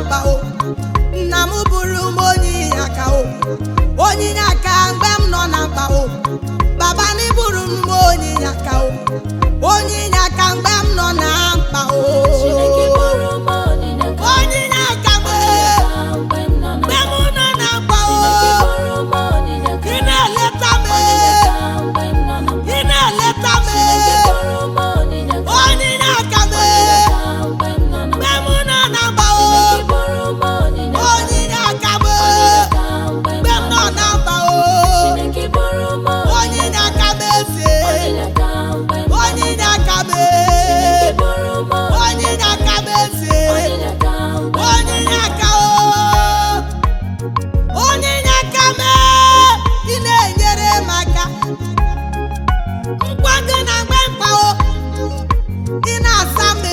mkpa o nna m bụrụ m onye inye aka o onye inye aka mgbe m nọ na mkpa o baba na ịbụrụ m onye inye aka o onye inye aka mgbe m nọ na mkpa o Chineke bụrụ m onyinye ka onye inye aka mgbe mgbe m nọ na mgbe m nọ na mkpa o Chineke bụrụ m onyinye ka ị na-eleta m mgbe m nọ na ị na-eleta m Chineke bụrụ m onyinye ka onye inye aka m mgbe m nọ na mgbe m nọ na mkpa o Chineke bụrụ m onyinye onye inye aka m ka mgbe mgbe m nọ na mkpa o Chineke bụrụ m onye inye aka m eze onyinye ka mgbe m onye inye aka m Chineke bụrụ m onye inye aka m eze onyinye ka mgbe onye inye aka o onye inye aka m ị na-enyere m aka mkpado na mgbe mkpa o ị na-asa m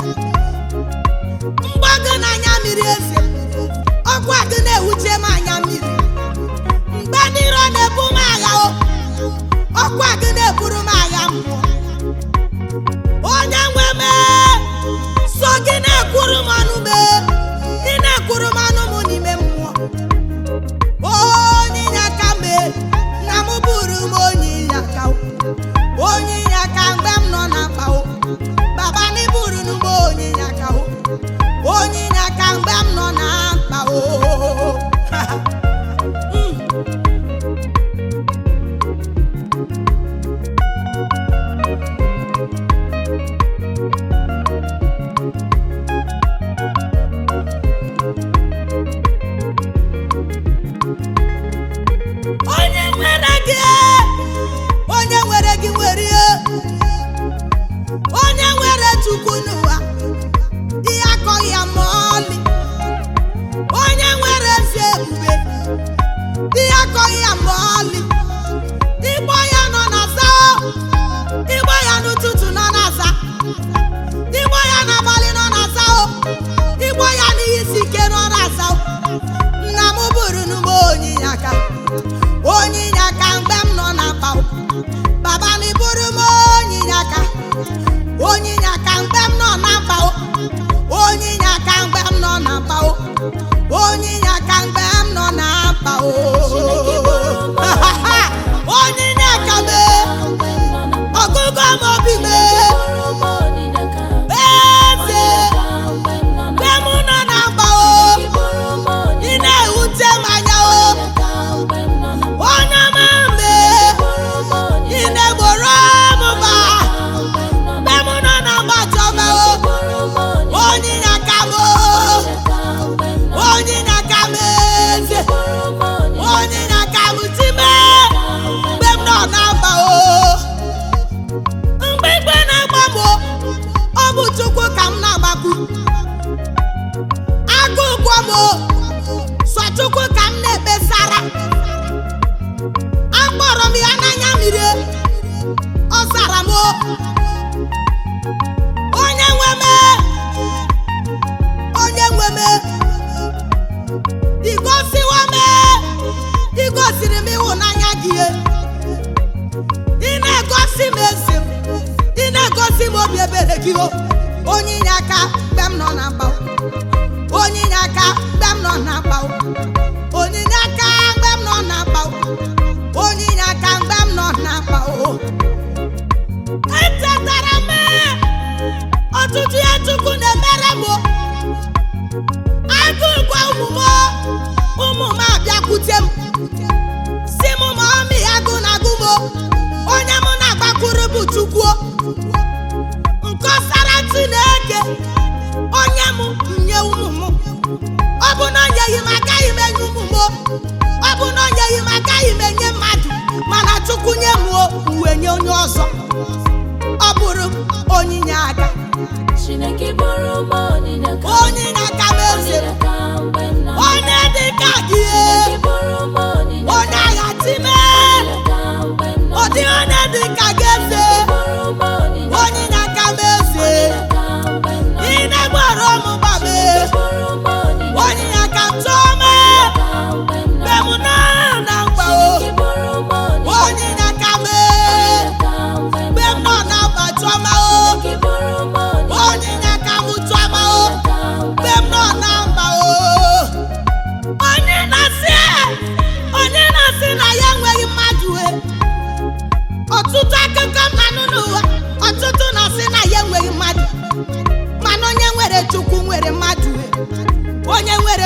mgbago na anya mmiri eze ọkwa gị na-ewuche m anya mmiri mgbe ndị iro na-ebu m agha o ọkwa gị na-eburu m agha mmụọ onye nwe m so gị na-ekwuru m ọnụ m ị na-ekwuru m ọnụ m n'ime mmụọ onye inye aka m na m bụrụ m onye inye aka o. onye inye aka mgbe m nọ na mkpa o baba na ịbụrụ m onye inye aka o onye inye aka mgbe m nọ na mkpa o Mm. onye nwere gị onye nwere gị nwere ihe onye nwere chukwu n'ụwa ihe akọghị ya ma ọlị onye nwere ezi ebube ihe akọghị ya ma ọlị ịgbọ ya nọ n'aza ịgbọ ya n'ụtụtụ nọ n'aza ịgbọ ya n'abalị nọ n'aza o ịgbọ ya n'ihe isi ike nọ n'aza o nna m bụrụ m onye inye aka onye inye aka mgbe m nọ na mkpa o baba na ịbụrụ m onye inye aka onye inye aka mgbe m nọ na mkpa o onye inye aka mgbe m nọ na mkpa o onye inye aka mgbe m nọ na mkpa o onye inye aka m mgbe m nọ na ọgụgụ m obi m bụrụ m onyinye ka eze mgbe m nọ na mgbe m nọ na mkpa o bụrụ m onyinye ị na-ewute m anya o ka mgbe m nọ na onye ọma mbe bụrụ m onyinye ị na-egboro m mba mgbe m nọ na mgbe m nọ na mgbachọba o bụrụ m onyinye onye inye aka m o ka mgbe m nọ onye inye aka m eze bụrụ m onyinye onye inye aka m time mgbe m nọ na mba o mgbe igwe na-agba m o ọ bụ chukwu ka m na-agbakwu agụ ụgwọ m o sọ chukwu ka m na-ekpesara akpọrọ m ya n'anya mmiri ọ zara m o onye nwe m onye nwe m igosiwa m igosiri m ịhụnanya gị ị na-egosi m ezi m ị na-egosi m obi ebere gị o onye inye aka mgbe m nọ na mkpa o. onye inye aka mgbe m nọ na mkpa o. onye inye aka mgbe m nọ na mkpa o. onye inye aka mgbe m nọ na mkpa o echetara m ọtụtụ ya chukwu na-emere m o. agụụ gwa ụmụ m o, ụmụ m abịakwute m si m ma ọmị agụ na agụ m o. onye mụ na-agbakwuru bụ chukwu o. nkọsara chineke onye m nye ụmụ m ọ bụ na o nyeghị m agaghị m enye ụmụ m o. ọ bụ na o nyeghị m agaghị m enye mmadụ mana chukwu nye m o uwe nye onye ọzọ ọ bụrụ m onyinye aka Chineke bụrụ m onyinye ka onyinye aka m eze m. onyinye ka mgbe m nọ na onye dị ka gị Chineke bụrụ m onyinye onye agha time ka mgbe m nọ ọ dị onye dị ka gị eze bụrụ m onyinye onyinye aka m eze ka mgbe m nọ ị na-egboro m gbabe bụrụ m onyinye onyinye aka m tụọ m ka mgbe m nọ mgbe m nọ na mkpa o Chineke bụrụ m onyinye onyinye aka m ka mgbe m mgbe m nọ na mkpa tụọ m o Chineke bụrụ m onyinye onyinye aka m tụọ m o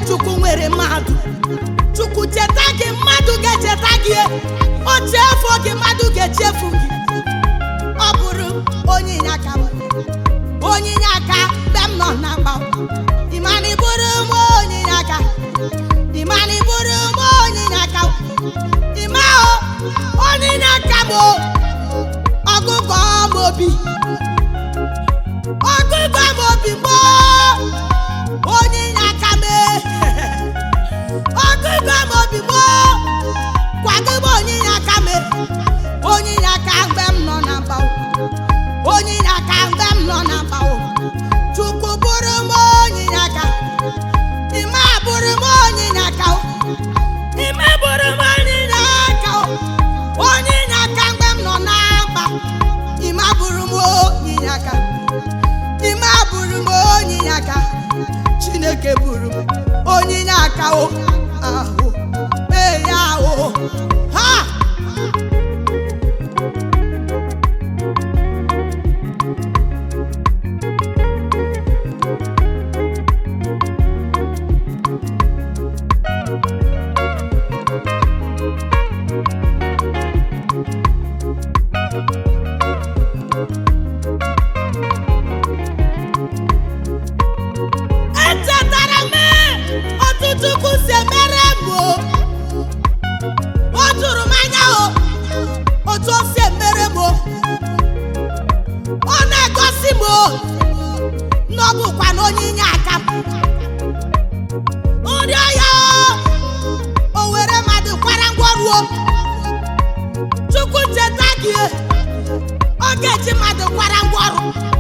chukwu nwere mmadụ chukwu cheta gị mmadụ ga-echeta gị o chefuo gị mmadụ ga-echefu gị ọ bụrụ onye inyeaka m onye inyeaka mgbe m nọ na mgba ịmana ịbụrụ m onye inyeaka ịmana ịbụrụ m onye inyeaka ịma o onye inyeaka m o ọgụgụ m obi ọgụgụ m obi m o onye inyeaka m ọgụgụ m obi m o kwadobe onye inyeaka m onye inyeaka mgbe m nọ na mgba onye inyeaka mgbe m nọ na mgba chukwu bụrụ m onye inyeaka ime bụrụ m onye inyeaka ime bụrụ m onye inyeaka onye inyeaka mgbe m nọ na mgba ime bụrụ m onye inyeaka ime bụrụ m onye inyeaka chineke bụrụ m onye inyeaka o ahụ mee ya o ha echetara m ọtụtụ ukwu si emere m o o juru m anya o otu o si emere m o ọ na-egosi m o na ọ bụkwa na onye inye aka m nri ọya o o were mmadụ kwara ngwọruo chukwu cheta gị ọ ga-eji mmadụ kwara ngwọrụ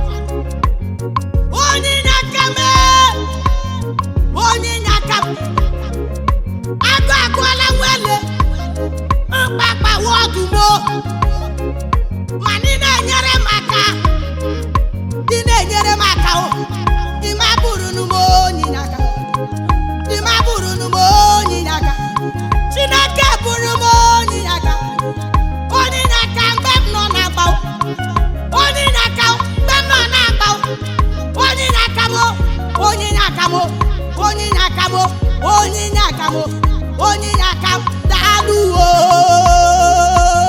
onye inye aka m onye inye aka m agụ agụọla nwele mkpakpa wọdụmo ma ndị na-enyere m aka ndị na-enyere m aka o ime bụrụ m onye inye aka ime bụrụ m onye inye aka chineke bụrụ m onye inye aka onye inye aka mgbe m nọ na agba onye inye aka mgbe m nọ na agba onye inye aka m onye inye aka m onye inye aka m onye inye aka m onye inye aka m daalụ o